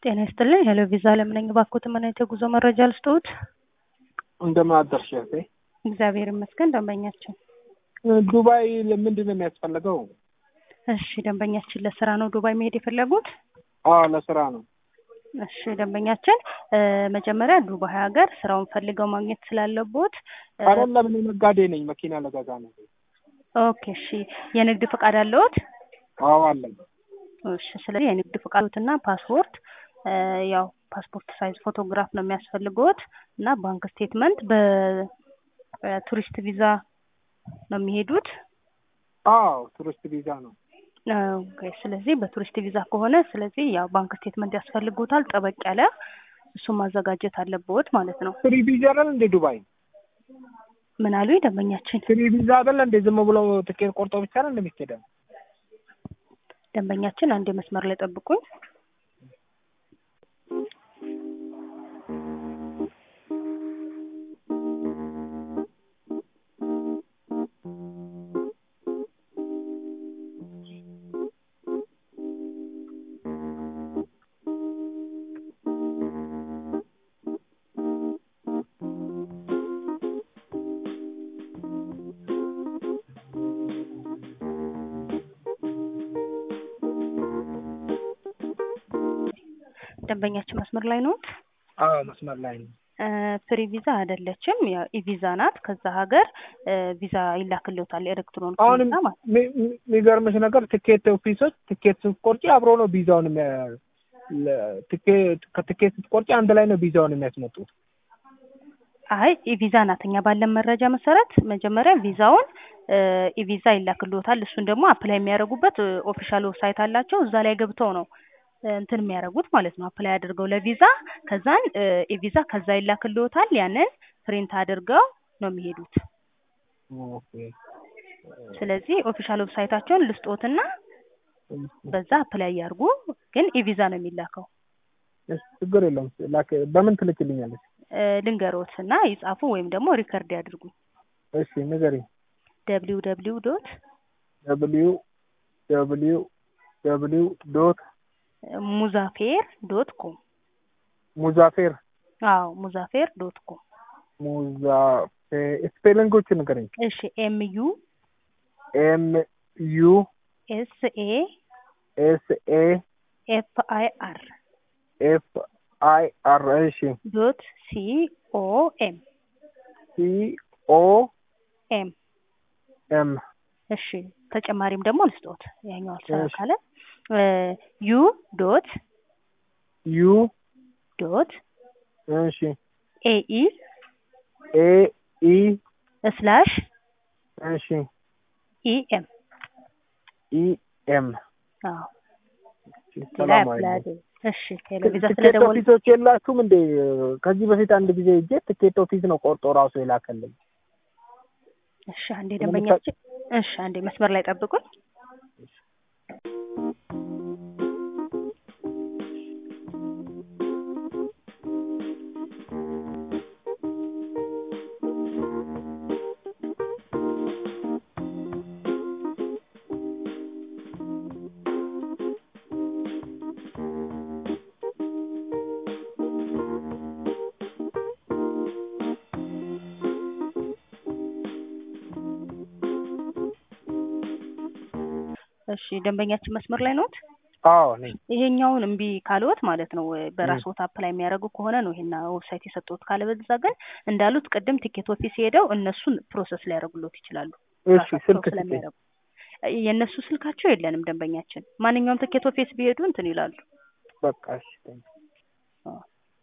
ጤና ይስጥልኝ። ሄሎ ቪዛ አለም ነኝ። እባክዎት ምን አይነት የጉዞ መረጃ ልስጥዎት? እንደምን አደርሽ እህቴ? እግዚአብሔር ይመስገን። ደንበኛችን ዱባይ ለምንድን ነው የሚያስፈልገው? እሺ፣ ደንበኛችን ለስራ ነው ዱባይ መሄድ የፈለጉት? አዎ ለስራ ነው። እሺ፣ ደንበኛችን መጀመሪያ ዱባይ ሀገር ስራውን ፈልገው ማግኘት ስላለቦት አይደለም፣ እኔ ነጋዴ ነኝ፣ መኪና ለገዛ ነው። ኦኬ፣ እሺ። የንግድ ፈቃድ አለዎት? አዎ አለኝ። እሺ። ስለዚህ የንግድ ፈቃዶትና ፓስፖርት ያው ፓስፖርት ሳይዝ ፎቶግራፍ ነው የሚያስፈልገዎት እና ባንክ ስቴትመንት በቱሪስት ቪዛ ነው የሚሄዱት? አዎ ቱሪስት ቪዛ ነው። ኦኬ። ስለዚህ በቱሪስት ቪዛ ከሆነ ስለዚህ ያው ባንክ ስቴትመንት ያስፈልጉታል፣ ጠበቅ ያለ እሱን ማዘጋጀት አለብዎት ማለት ነው። ፍሪ ቪዛ አይደል እንዴ ዱባይ? ምን አሉኝ ደንበኛችን? ፍሪ ቪዛ አይደል እንዴ? ዝም ብሎ ትኬት ቆርጦ ብቻ ነው እንደሚሄደው? ደንበኛችን አንድ መስመር ላይ ጠብቁኝ። ደንበኛችን መስመር ላይ ነው? አዎ መስመር ላይ ነው። ፍሪ ቪዛ አይደለችም። ያው ኢቪዛ ናት። ከዛ ሀገር ቪዛ ይላክልዎታል ኤሌክትሮኒክ አሁን ቪዛ ማለት ነው። የሚገርምሽ ነገር ትኬት ኦፊሶች ትኬት ስትቆርጪ አብሮ ነው ቪዛውን የሚያ- ለ- ትኬት ከትኬት ስትቆርጪ አንድ ላይ ነው ቪዛውን የሚያስመጡት። አይ ኢቪዛ ናት። እኛ ባለን መረጃ መሰረት መጀመሪያ ቪዛውን ኢቪዛ ይላክልዎታል። እሱን ደግሞ አፕላይ የሚያደርጉበት ኦፊሻል ዌብሳይት አላቸው። እዛ ላይ ገብተው ነው እንትን የሚያደርጉት ማለት ነው። አፕላይ አድርገው ለቪዛ ከዛን ኢቪዛ ከዛ ይላክልዎታል። ያንን ፕሪንት አድርገው ነው የሚሄዱት። ኦኬ። ስለዚህ ኦፊሻል ዌብሳይታቸውን ልስጦትና በዛ አፕላይ ያርጉ። ግን ኢቪዛ ነው የሚላከው። እሺ፣ ችግር የለውም። ላክ በምን ትልክልኛለች? ልንገሮት እና ይጻፉ ወይም ደግሞ ሪከርድ ያድርጉ። እሺ ንገሪኝ። ደብሊው ደብሊው ዶት ደብሊው ደብሊው ደብሊው ዶት ሙዛፌር ዶት ኮም ሙዛፌር አዎ ሙዛፌር ዶት ኮም ሙዛፌር ስፔሊንጎቹ ንገረኝ። እሺ ኤም ዩ ኤም ዩ ኤስ ኤ ኤስ ኤ ኤፍ አይ አር ኤፍ አይ አር እሺ ዶት ሲ ኦ ኤም ሲ ኦ ኤም ኤም እሺ ተጨማሪም ደግሞ ልስጦት ያኛው አልሰራ እሺ። ካለ ዩ ዶት ዩ ዶት እሺ ኤኢ ኤ ኢ ስላሽ እሺ ኢ ኤም ኢ ኤም አዎ ሌላ ሰላም ያፕላይ አለኝ። እሺ ሄሎ ቪዛ ትኬት ስለደወል ኦፊሶች የላችሁም እንዴ? ከዚህ በፊት አንድ ጊዜ ሄጄ ትኬት ኦፊስ ነው ቆርጦ ራሱ የላከልኝ። እሺ አንዴ ደንበኛችን እሺ አንዴ መስመር ላይ ጠብቁኝ እሺ ደንበኛችን መስመር ላይ ኖት አዎ ነኝ። ይሄኛውን እምቢ ካልዎት ማለት ነው በራስዎት አፕላይ የሚያደርጉ ከሆነ ነው ይሄን ዌብሳይት የሰጠሁት። ካለበዛ ግን እንዳሉት ቅድም ቲኬት ኦፊስ ሄደው እነሱን ፕሮሰስ ሊያደርጉሎት ይችላሉ። እሺ ራሳቸው ስልክ ስጠኝ። ስለሚያደርጉ የእነሱ ስልካቸው የለንም። ደንበኛችን ማንኛውም ቲኬት ኦፊስ ቢሄዱ እንትን ይላሉ። በቃ እሺ። አዎ።